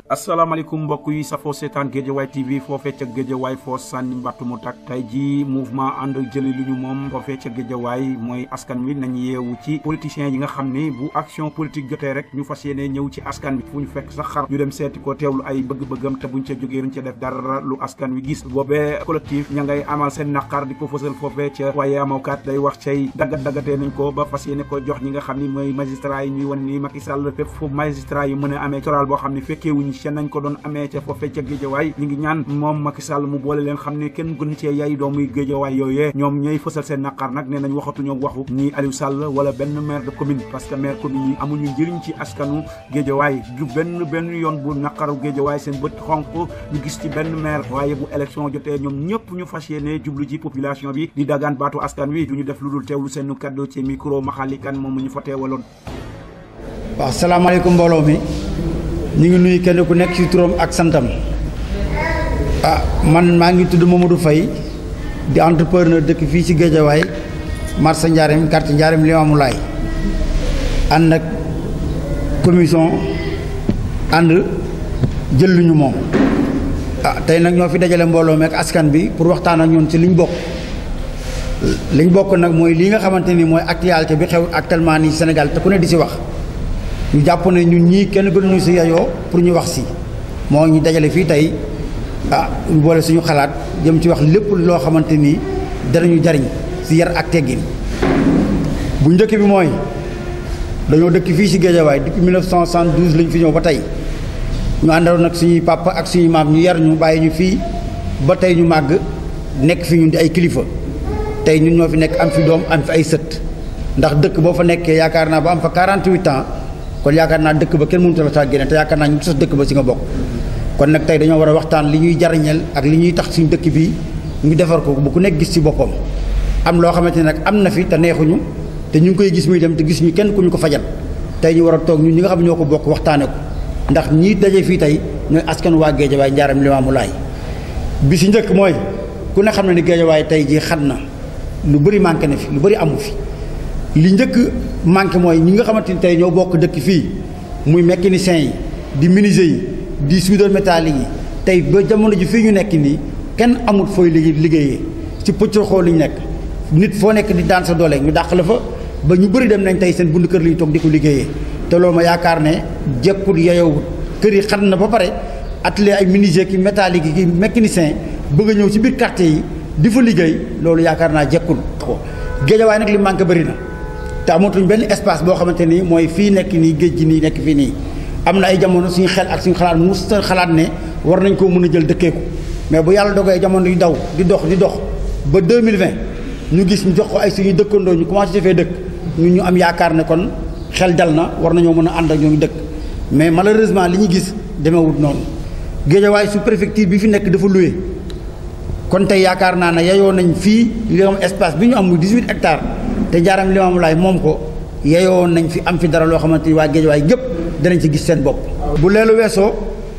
asalaamaaleykum mbokk yi safoo seetaan Géejawaay TV foofee ca Géejawaay foo sànni mbattu mu tak tey ji mouvement ànd jëli lu ñu moom foofee ca Géejawaay mooy askan wi nañ yeewu ci politiciens yi nga xam ni bu action politique jotee rek ñu fas yéene ñëw ci askan wi fu ñu fekk sax xar ñu dem seeti ko teewlu ay bëgg-bëggam te buñ ca jógee duñ ca def dara lu askan wi gis boobee collectif ña ngay amal seen naqar di ko fësal foofee ca waaye amawkat day wax cay daggat daggatee nañ ko ba fas yéene ko jox ñi nga xam ni mooy magistrat yi ñuy wan ni Macky Sall fépp fu magistrat yi mën a amee toral boo xam ne fekkeewuñ ca nañ ko doon amee ca foofee ca géejawaay ñi ngi ñaan moom Macky Sall mu boole leen xam ne kenn gën cee yay doomuy géejawaay yooyee ñoom ñooy fësal seen naqar nag nee nañ waxatuñoo waxu ni Aliou Sall wala benn maire de commune parce que maire commune yi amuñu njëriñ ci askanu géejawaay du benn benn yoon bu naqaru géejawaay seen bët xonq ñu gis ci benn maire waaye bu élection jotee ñoom ñëpp ñu fas yéene jublu ci population bi di dagaan baatu askan wi du ñu def lu dul teewlu seen kaddu ci micro maxali kan moom ñu fa teewaloon waaw salaamaaleykum mbooloo mi ñu ngi nuyu kenn ku nekk ci turam ak santam ah man maa ngi tudd Mamadou Faye di entrepreneur dëkk fii ci Géejawaay marché Ndiarème quartier Ndiarème Limamoulaye ànd ak commission ànd jël lu ñu moom ah tey nag ñoo fi dajale mbooloo mi ak askan bi pour waxtaan ak ñun ci liñ bokk liñ bokk nag mooy lii nga xamante ni mooy actualité bi xew actuellement nii Sénégal te ku ne di ci wax ñu jàpp ne ñun ñii kenn gënuñu si yayoo pour ñu wax si moo ñu dajale fii tey ah boole suñu xalaat jëm ci wax lépp loo xamante ni danañu jariñ si yar ak teggin bu njëkk bi mooy dañoo dëkk fii si Géejawaay depuis 1972 lañ fi ñëw ba tey ñu àndaloon nag suñuy papa ak suñuy maam ñu yar ñu bàyyi ñu fii ba tey ñu màgg nekk fi ñun di ay kilifa tey ñun ñoo fi nekk am fi doom am fi ay sët ndax dëkk boo fa nekkee yaakaar naa ba am fa 48 ans. kon yaakaar naa dëkk ba kenn mënut la saa génne te yaakaar naa ñu sos dëkk ba si nga bokk kon nag tey dañoo war a waxtaan li ñuy jariñel ak li ñuy tax suñu dëkk bi ñu defar ko bu ku nekk gis ci boppam am loo xamante ne nag am na fi te neexuñu te ñu ngi koy gis muy dem te gis ñu kenn ku ñu ko fajal tey ñu war a toog ñun ñi nga xam ñoo ko bokk waxtaane ko ndax ñii daje fii tey ñooy askan waa Géejawaay Njaaram Limaamulaay bi si njëkk mooy ku ne xam ne ni Géejawaay tey jii xat na lu bëri manqué na fi lu bëri amu fi li njëkk manqué mooy ñi nga xamante ni tey ñoo bokk dëkk fii muy mécaniciens yi di menuisier yi di soudeur métallique yi tey ba jamono ji fii ñu nekk nii kenn amul fooy liggéey liggéeyee ci pëccër xool li ñu nekk nit foo nekk di daan sa doole ñu dàq la fa ba ñu bëri dem nañ tey seen bund kër li ñu toog di ko liggéeyee te loolu ma yaakaar ne jekkul yeyowut kër yi xat na ba pare atelier ay menuisier ki métallique yi ki mécanicien bëgg a ñëw ci biir quartier yi di fa liggéey loolu yaakaar naa jekkul ko Géejawaay nag li manqué bëri na te amatuñ benn espace boo xamante ni mooy fii nekk nii géej gi nii nekk fii nii am na ay jamono suñu xel ak suñu xalaat mus xalaat ne war nañ koo mën a jël dëkkee ko mais bu yàlla dogee jamono yu daw di dox di dox ba 2020 ñu gis ñu jox ko ay suñuy dëkkandoo ñu commencé defee dëkk ñu ñu am yaakaar ne kon xel dal na war nañoo mën a ànd ak ñoo ngi dëkk mais malheureusement li ñu gis demeewut noonu Géejawaay su préfecture bi fi nekk dafa loué kon tey yaakaar naa ne yayoo nañ fii li am espace bi ñu am muy 18 hectares te Njaaram Limaamulaay moom ko yeyoo nañ fi am fi dara loo xamante ni waa Géejawaay gépp danañ ci gis seen bopp. bu leelu weesoo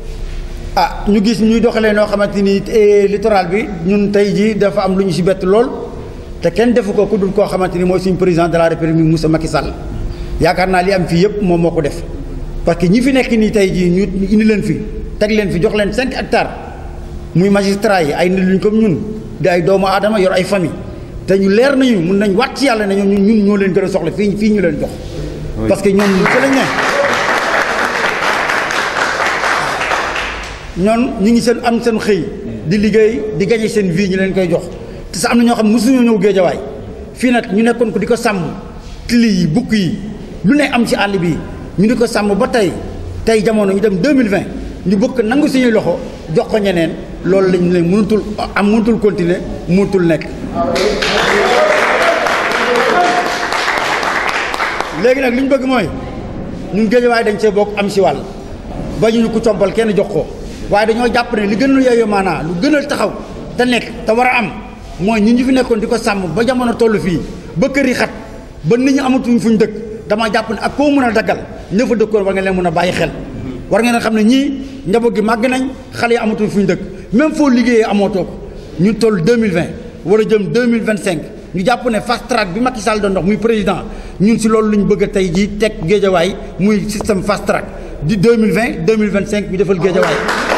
ah ñu gis ñuy doxalee noo xamante ni littoral bi ñun tey jii dafa am lu ñu si bett lool te kenn defu ko ku dul koo xamante ni mooy suñu président de la république Moussa Macky Sall yaakaar naa li am fii yëpp moom moo ko def parce que ñi fi nekk nii tey jii ñu indi leen fi teg leen fi jox leen 5 hectares muy magistrat yi ay nit luñ comme ñun di ay doomu aadama yor ay famille te ñu leer nañu mun nañ wàcc yàlla ne ñun ñun ñoo leen gën a soxla fii fii ñu leen jox. parce que ñoom ci lañ ne. ñoon ñu ngi seen am seen xëy. di liggéey di gañe seen vie ñu leen koy jox te sa am na ñoo xam ne mosuñoo ñëw géejawaay fii nag ñu nekkoon ko di ko sàmm tili yi bukk yi lu ne am ci àll bi ñu di ko sàmm ba tey tey jamono ñu dem 2020 ñu bëgg nangu suñuy loxo jox ko ñeneen loolu lañ leen mënutul am mënutul continuer mënutul nekk. léegi nag li ñu bëgg mooy ñun Géejawaay dañ see bokk am si wàll ba ñu ko compal kenn jox ko waaye dañoo jàpp ne li gën a yeyoo maanaa lu gën a taxaw te nekk te war a am mooy ñun ñu fi nekkoon di ko sàmm ba jamono toll fii ba kër yi xat ba nit ñi amatuñ fuñ dëkk damaa jàpp ne ak koo mën a daggal ña fa dëkkoon war nga leen mën a bàyyi xel war ngeen a xam ne ñii njaboot gi màgg nañ xale yi amatuñ fuñ dëkk même foo liggéeyee amootoo ko ñu toll 2020 war a jëm 2025 ñu jàpp ne fast track bi Macky Sall doon dox muy président ñun si loolu lu ñu bëgg a tey jii teg géejawaay muy système fast track di 2020 2025 ñu defal Guédiawaye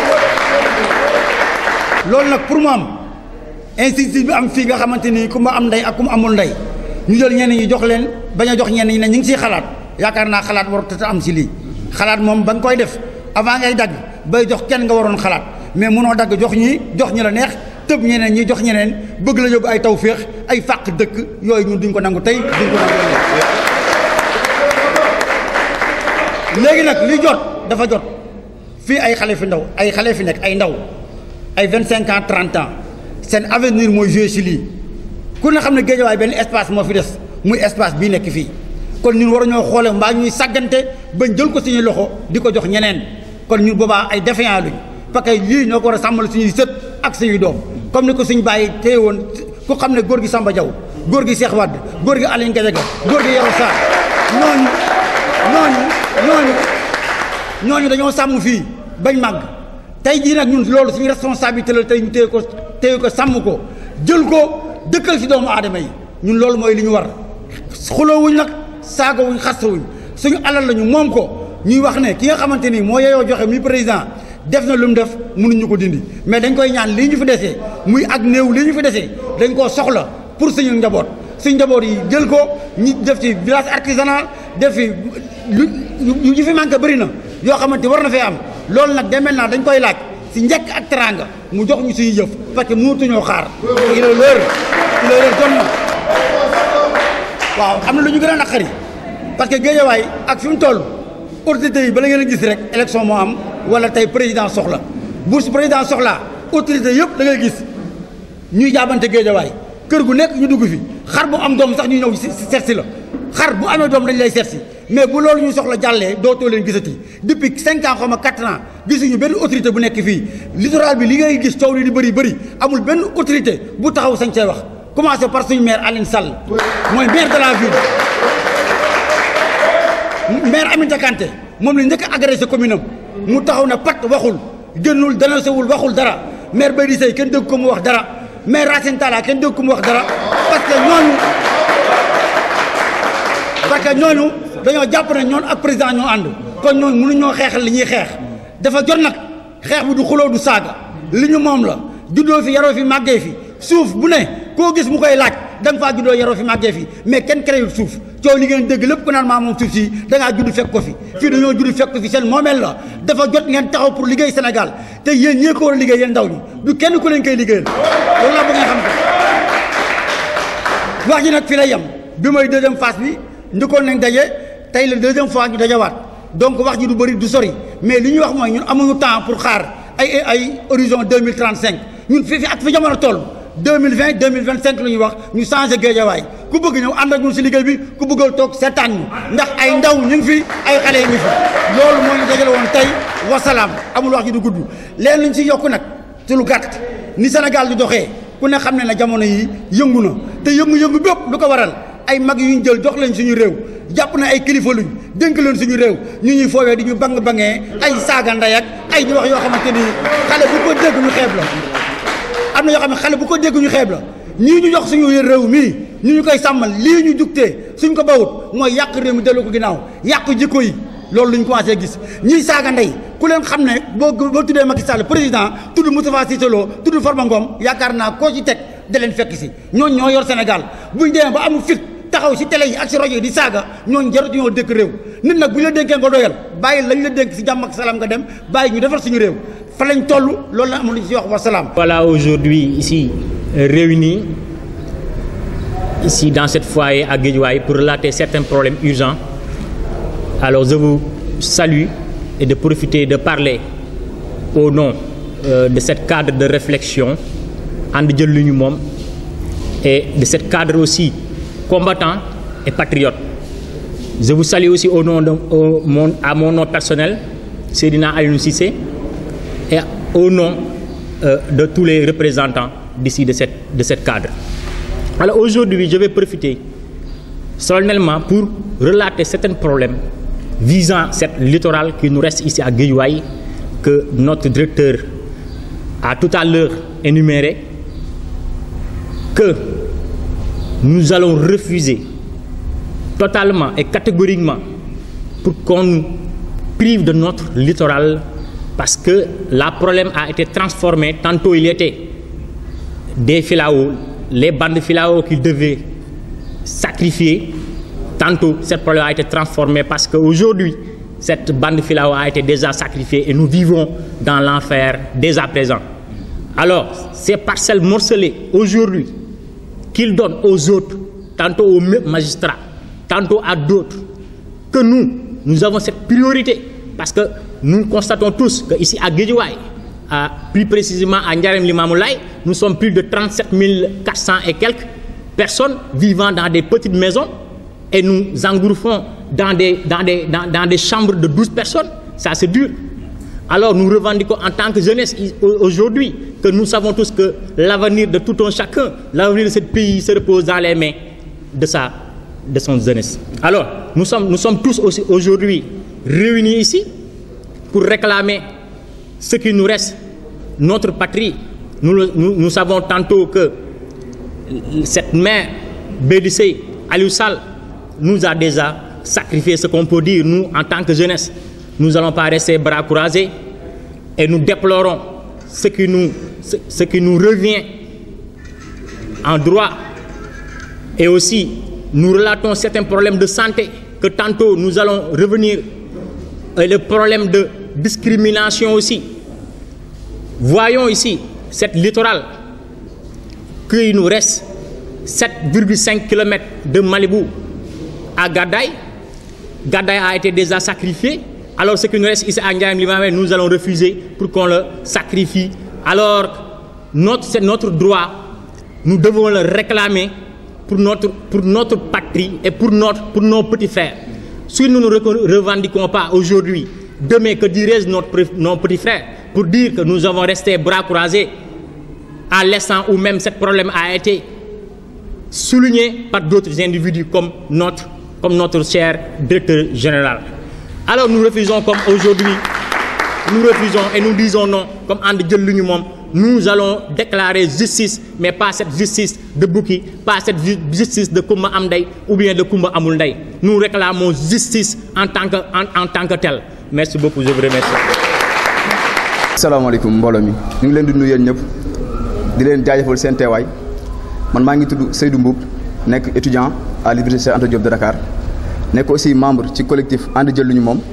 loolu nag pour mu am institut bi am fii nga xamante ni ku ma am ndey ak ku ma amul ndey ñu jël ñenn ñi jox leen bañ a jox ñenn ñi ne ñu ngi siy xalaat yaakaar naa xalaat warut a am si lii xalaat moom ba nga koy def avant ngay dagg bay jox kenn nga waroon xalaat mais munoo dagg jox ñi jox ñi la neex tëb ñeneen ñi jox ñeneen bëgg la yóbbu ay tawféex ay fàq dëkk yooyu ñun duñ ko nangu tey duñ ko nangu léegi nag li jot dafa jot fii ay xale fi ndaw ay xale fi nekk ay ndaw ay vingt cinq ans trente ans seen avenir mooy joué si lii ku ne xam ne Guédiawaye benn espace moo fi des muy espace bii nekk fii kon ñun war ñoo xoole mbaa ñuy sàggante bañ jël ko suñuy loxo di ko jox ñeneen kon ñun boobaa ay défiant luñ parce que lii ñoo ko war a sàmmal suñuy sët ak suñuy doom comme ni ko suñ bàyyi téye woon ku xam ne góor gi Samba Diaw góor gi Cheikh Wade góor gi Aline Gadiaga góor gi Yoro Sarr ñooñu ñooñu ñooñu ñooñu dañoo sàmm fii bañ màgg tey jii nag ñun loolu suñu responsabilité la tey ñu téye ko téye ko sàmm ko jël ko dëkkal ci doomu aadama yi ñun loolu mooy li ñu war xuloowuñ nag saagawuñ xastawuñ suñu alal la ñu moom ko ñuy wax ne ki nga xamante ni moo yeyoo joxe muy président def na lu mu def mënuñu ko dindi mais dañ koy ñaan lii ñu fi desee muy ak néew lii ñu fi desee dañ koo soxla pour suñu njaboot suñu njaboot yi jël ko ñi def ci village artisanal def fi lu ñu fi manqué bëri na yoo xamante war na fee am loolu nag demel naa dañ koy laaj si njëkk ak teraanga mu jox ñu suñu jëf parce que mënatuñoo xaar il est l'heure il est l'heure jot na waaw am na lu ñu gën a naqari parce que Guédiawaye ak fi mu toll autorités yi bala ngeen a gis rek élection moo am wala tey président soxla bu su président soxlaa autorité yëpp da ngay gis ñuy jaabante Guédiawaye kër gu nekk ñu dugg fi xar bu am doom sax ñu ñëw si seet si la xar bu amee doom dañ lay seet si mais bu loolu ñu soxla jàllee dootoo leen gisati depuis cinq ans xaw ma quatre ans gisuñu benn autorité bu nekk fii littoral bi li ngay gis coow li di bëri bëri amul benn autorité bu taxaw sañ cee wax commencé par suñu maire Aline Sall mooy maire de la ville maire Aminata Kanté moom la njëkk a agressé commune am mu taxaw na pat waxul génnul danasewul waxul dara maire Baydi Sey kenn dégg ko mu wax dara maire Racine Talla kenn dégg ko mu wax dara parce que ñooñu parce que ñooñu dañoo jàpp ne ñoon ak président ñoo ànd kon ñooñu mënuñoo xeexal li ñuy xeex dafa jot nag xeex bi du xuloo du saaga li ñu moom la juddoo fi yaroo fi màggee fi suuf bu ne koo gis mu koy laaj da nga faa juddoo yaroo fi màggee fi mais kenn créé suuf coow li ngeen dégg lépp ku naan maa moom suuf si da ngaa judd fekk ko fi fii dañoo judd fekk ko fi seen moomeel la dafa jot ngeen taxaw pour liggéey Sénégal te yéen ñee ko war a liggéey yéen ndaw ñi du kenn ku leen koy liggéeyal loolu laa bëgg nga xam ko wax ji nag fi lay yem bi mooy deuxième phase bi njëkkoon nañ daje tey la deuxième fois ñu dajawaat donc wax ji du bëri du sori mais li ñuy wax mooy ñun amuñu temps pour xaar ay ay horizon 2035 ñun fii fi ak fi jamono toll 2020 2025 la ñuy wax ñu changé Guédiawaye ku bëgg ñëw ànd ak ñun si liggéey bi ku bëggal toog seetaan ñu ndax ay ndaw ñu ngi fi ay xale ñu fi loolu moo ñu dajale woon tey wasalaam amul wax ji du gudd leen luñ si yokk nag ci lu gàtt ni Sénégal di doxee ku ne xam ne na jamono yi yëngu na te yëngu-yëngu bépp lu ko waral ay mag yu ñu jël jox leen suñu réew jàpp na ay kilifa luñ dénk leen suñu réew ñu ñuy foowee di ñu bang bangee ay saaga ndey ak ay di wax yoo xamante ni xale bu ko dégg ñu xeeb la am na yoo xam ne xale bu ko dégg ñu xeeb la ñii ñu jox suñu réew mii ñu ñu koy sàmmal lii ñu jugtee suñ ko bawut mooy yàq réew mi dellu ko ginnaaw yàq jikko yi loolu luñ commencé gis ñiy saaga ndey ku leen xam ne boo boo tuddee Macky Sall président tudd Moustapha Cissé Lo tudd Farba Ngom yaakaar naa koo ci teg da leen fekk si ñooñ ñoo yor Sénégal buñ demee ba amul fit taxaw si télé yi ak si rajo yi di saaga ñooñ jarut ñoo dëkk réew nit nag bu ñu la dénkee nga doyal bàyyi lañ la dénk si jàmm ak salaam nga dem bàyyi ñu defar suñu réew fa lañ toll loolu la amul lu ci wax wa salaam. Voilà aujourd'hui ici euh, réunis ici dans cette foyer à Guédiawaye pour relater certains problèmes urgents. Alors je vous salue et de profiter de parler au nom euh, de cette cadre de réflexion And Jël Li Ñu Moom et de cette cadre aussi combattant et patriote. Je vous salue aussi au nom de au, mon, à mon nom personnel, Seydina Alioune Cissé, et au nom euh, de tous les représentants d'ici de cette, de cette cadre. Alors aujourd'hui, je vais profiter solennellement pour relater certains problèmes visant cette littorale qui nous reste ici à Guédiawaye que notre directeur a tout à l'heure énuméré que nous allons refuser totalement et catégoriquement pour qu'on nous prive de notre littoral parce que le problème a été transformé. Tantôt il y était des filaos, les bandes de filaos qu'ils devaient sacrifier. Tantôt, ce problème a été transformé parce qu'aujourd'hui, cette bande de filao a été déjà sacrifiée et nous vivons dans l'enfer dès à présent. Alors, ces parcelles morcelées aujourd'hui qu'ils donnent aux autres, tantôt aux magistrats, tantôt à d'autres, que nous, nous avons cette priorité parce que nous constatons tous qu'ici à Guédiouaï, plus précisément à Ndiarem Limamoulaye, nous sommes plus de 37 400 et quelques personnes vivant dans des petites maisons et nous engouffrons dans des, dans, des, dans, dans des chambres de 12 personnes. Ça, c'est dur. Alors nous revendiquons en tant que jeunesse aujourd'hui que nous savons tous que l'avenir de tout un chacun, l'avenir de ce pays se repose dans les mains de, sa, de son jeunesse. Alors nous sommes, nous sommes tous aussi aujourd'hui réunis ici pour réclamer ce qui nous reste, notre patrie. Nous, nous, nous savons tantôt que cette mère Bédissé, Alioussal, nous a déjà sacrifié ce qu'on peut dire, nous, en tant que jeunesse. Nous n'allons pas rester bras croisés et nous déplorons ce qui nous, ce, ce qui nous revient en droit. Et aussi, nous relatons certains problèmes de santé que tantôt nous allons revenir. Et le problème de discrimination aussi. Voyons ici cette littorale qu'il nous reste 7,5 km de Malibu à Gadaï. Gadaï a été déjà sacrifié. Alors ce qui nous reste ici à Ndiaye nous allons refuser pour qu'on le sacrifie. Alors notre, c'est notre droit. Nous devons le réclamer pour notre, pour notre patrie et pour, notre, pour nos petits frères. Si nous ne revendiquons pas aujourd'hui, demain que dirait notre, nos petits frères pour dire que nous avons resté bras croisés à l'instant où même ce problème a été souligné par d'autres individus comme notre, comme notre cher directeur général. Alors nous refusons comme aujourd'hui, nous refusons et nous disons non, comme André l'Union, nous allons déclarer justice, mais pas cette justice de Bouki, pas cette justice de Koumba Amday ou bien de Koumba Amoulday. Nous réclamons justice en tant que, en, en tant que tel. Merci beaucoup, je vous remercie. salaamaaleykum mbooloo mi ñu ngi leen di nuyu yéen ñëpp di leen jaajëfal seen teewaay man maa ngi tudd Seydou Mboub nekk étudiant à l'université Anta Diop de Dakar nekk aussi membre ci collectif ànd jël lu ñu moom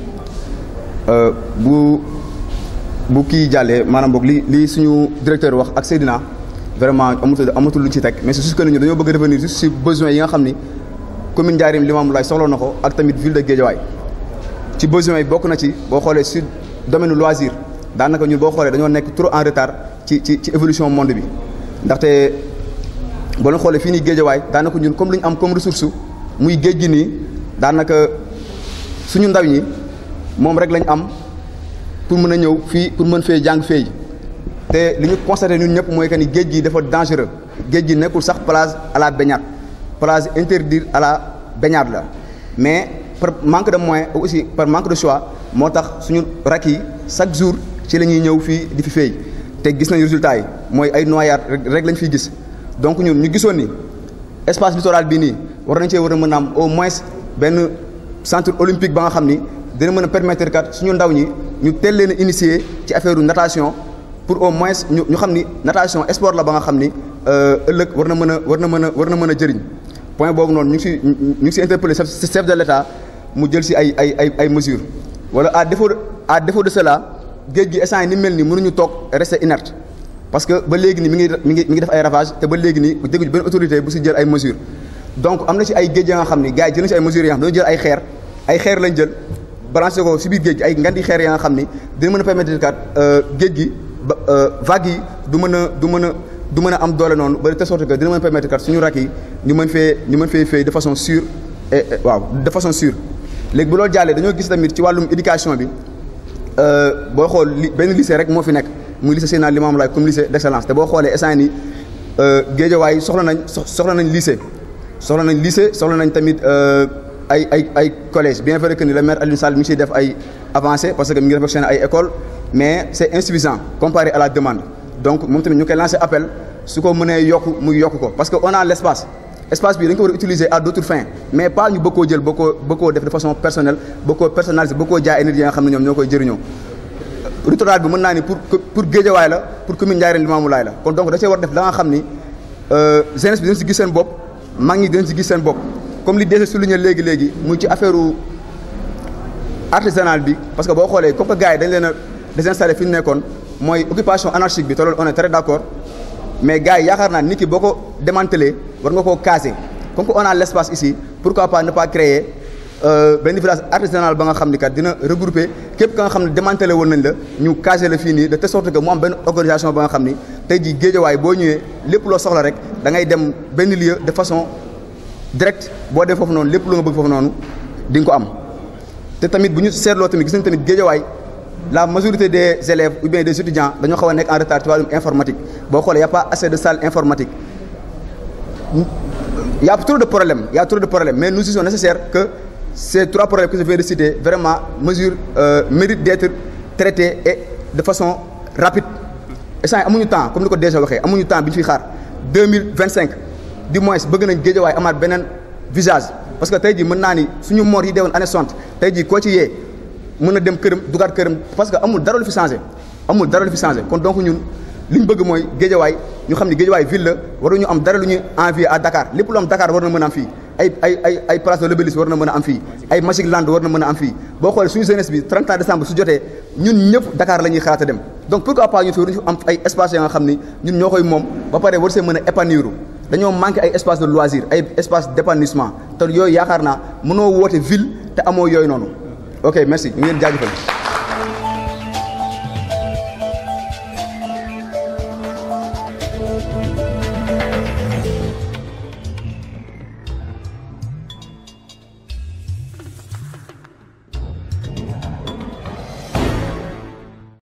bu bu kii jàllee maanaam boog li li suñu directeur wax ak Seydina vraiment amatul amatul lu ci teg mais c'est juste que ñu dañoo bëgg revenir juste si besoin yi nga xam ni commune Ndiarème Limamoulaye soxla na ko ak tamit ville de Guédiawaye ci besoin yi bokk na ci boo xoolee si domaine loisir daanaka ñun boo xoolee dañoo nekk trop en retard ci ci ci évolution monde bi ndaxte boo leen xoolee fii nii géejawaay daanaka ñun comme lu ñu am comme ressource muy géej gi nii daanaka suñu ndaw ñi moom rek lañ am pour mën a ñëw fii pour mën fee jàng fee te li ñu constaté ñun ñëpp mooy que ni géej gi dafa dangereux géej gi nekkul sax plage à la baignade plage interdite à la baignade la mais par manque de moyens aussi par manque de choix moo tax suñu rak yi chaque jour ci la ñuy ñëw fii di fi feey te gis nañu résultat yi mooy ay noyade rek lañ fiy gis donc ñun ñu gisoon ni espace littoral bii nii war nañ cee war a mën a am au moins benn centre olympique ba nga xam ni dina mën a permettre kat suñu ndaw ñi ñu teel leen a initier ci affaire natation pour au moins ñu ñu xam ni natation sport la ba nga xam ni ëllëg war na mën a war na mën a war na mën a jëriñ point boobu noonu ñu ngi si ñu ngi si interpellé chef de l'État mu jël si ay ay ay ay mesures wala à défaut à défaut de cela géej gi instant yi ni mel nii mënuñu toog rester inerte parce que ba léegi nii mi ngi mi ngi mi ngi def ay ravage te ba léegi nii dégguñu benn autorité bu si jël ay mesures donc am na ci ay géej ya nga xam ni gars yi jël na si ay mesures yi nga xam dañu jël ay xeer ay xeer lañ jël branché ko si biir géej gi ay ngandi xeer ya nga xam ni dina mën a permettre kat géej gi ba vagues yi du mën a du mën a du mën a am doole noonu ba de telle sorte que dina mën a permettre kat suñu rak yi ñu mën fee ñu mën fee fay de façon sûre et waaw de façon sûre léegi bu loolu jàllee dañoo gis tamit ci wàllum éducation bi boo xool li benn lycée rek moo fi nekk muy lycée Seydina Limamou Laye comme lycée d'excellence te boo xoolee instant nii Guédiawaye soxla nañ soxla nañ lycée soxla nañ lycée soxla nañ tamit ay ay ay collège bien vrai que ni le maire Aliou Sall mi ngi siy def ay avancées parce que mi ngi réfectionné ay écoles mais c'est insuffisant comparé à la demande donc moom tamit ñu koy lancé appel su ko mënee yokk muy yokk ko parce que on a l'espace espace bi dañ ko war a utiliser à d'autres fins mais pas ñu bëgg koo jël bëgg koo bëgg koo def de façon personnelle bëgg koo personnaliser bëgg koo jaay ay nit yi nga xam ne ñoom ñoo koy jëriñoo littoral bi mën naa ni pour pour Guédiawaye la pour commune Ndiarène Limamoulaye la kon donc da cee war def la nga xam ni jeunesse bi dinañ si gis seen bopp mag ñi dinañ si gis seen bopp comme li déjà souligné léegi léegi muy ci affaire artisanal bi parce que boo xoolee comme que gars yi dañ leen a désinstallé fi ñu nekkoon mooy occupation anarchique bi te loolu on est très d'accord mais gars yi yaakaar naa nit ki boo ko démantelé war nga koo caser comme que on a l'espace ici pourquoi pas ne pas créer benn village artisanal ba nga xam ni kat dina regrouper képp ka nga xam ne démantelé woon nañ la ñu caser la fii nii de telle sorte que mu am benn organisation ba nga xam ni tey jii géejawaay boo ñëwee lépp loo soxla rek da ngay dem benn lieu de façon directe boo dee foofu noonu lépp lu nga bëgg foofu noonu di nga ko am te tamit bu ñu seetloo tamit gis nañ tamit géejawaay la majorité des élèves ou bien des étudiants dañoo xaw a nekk en retard ci wàllum informatique boo xoolee y a pas assez de salle informatique y a trop de problèmes y a trop de problèmes mais nous disons nécessaire que ces trois problèmes que je viens de citer vraiment mesure euh, méritent d'être traités et de façon rapide instant amuñu temps comme ni ko déjà waxee amuñu temps bi ñu fiy xaar deux mille vingt cinq du moins bëgg nañ géejawaay amaat beneen visage parce que tey jii mën naa ni suñu mort yi deewoon année soixante tey jii koo ci yee mën na dem këram dugaat këram parce que amul dara lu fi changé amul dara lu fi changé kon donc ñun li ñu bëgg mooy géejawaay ñu xam ni géejawaay ville la waruñu am dara lu ñuy envier à Dakar lépp lu am Dakar war na mën a am fii ay ay ay ay place de l'Obélisque war na mën a am fii ay Magic Land war na mën a am fii boo xoolee suñu jeunesse bi 30 décembre su jotee ñun ñëpp Dakar la ñuy xalaat a dem donc pourquoi pas ñu fi waruñu am ay espace yoo nga xam ni ñun ñoo koy moom ba pare war see mën a épanouir dañoo manqué ay espace de loisir ay espace d'épanouissement te yooyu yaakaar naa mënoo woote ville te amoo yooyu noonu ok merci ñu ngi leen jaajëfal